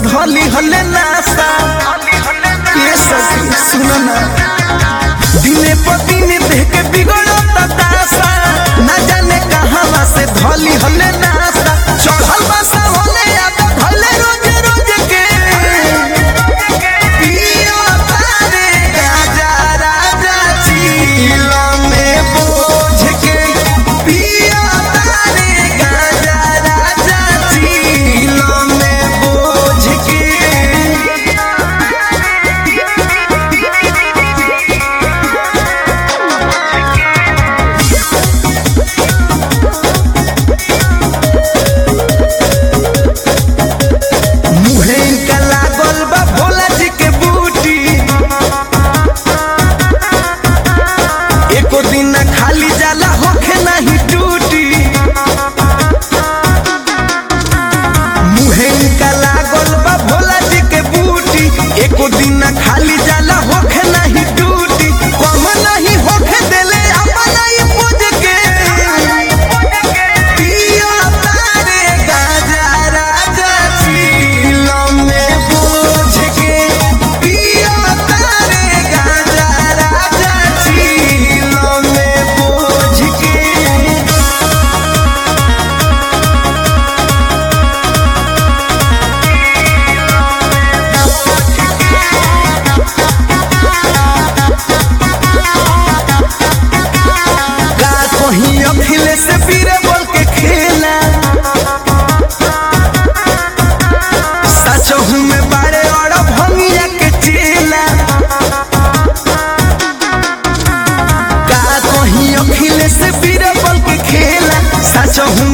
धली हले नासा ये सखी सुन ना दिने पर दिने देह के बिगड़ता दासा ना जाने कहां से धली हले नासा चढ़ल बसा होले या तो धले रोज रोज के पियो तारे गाजा राजा चीलो में बोझ के पियो तारे गाजा राजा चीलो में बोझ के मुहे इनका लागल बा भोला जी के बूटी एको दिन ना खाली जाला होखे नहीं टूटी मुहे इनका लागल बा भोला जी के बूटी एको दिन ना खाली जाला होखे नहीं टूटी कम नहीं होखे देले अपना ही पूज के पिया तारे गाजा राजा चीलो में बोझ के पिया तारे गाजा राजा चीलो में बोझ के का कहीं अखिले से पीरे बोल के खेला सचहू में बारे और भंगिया के चेला का कहीं अखिले से पीरे बोल के खेला सचहू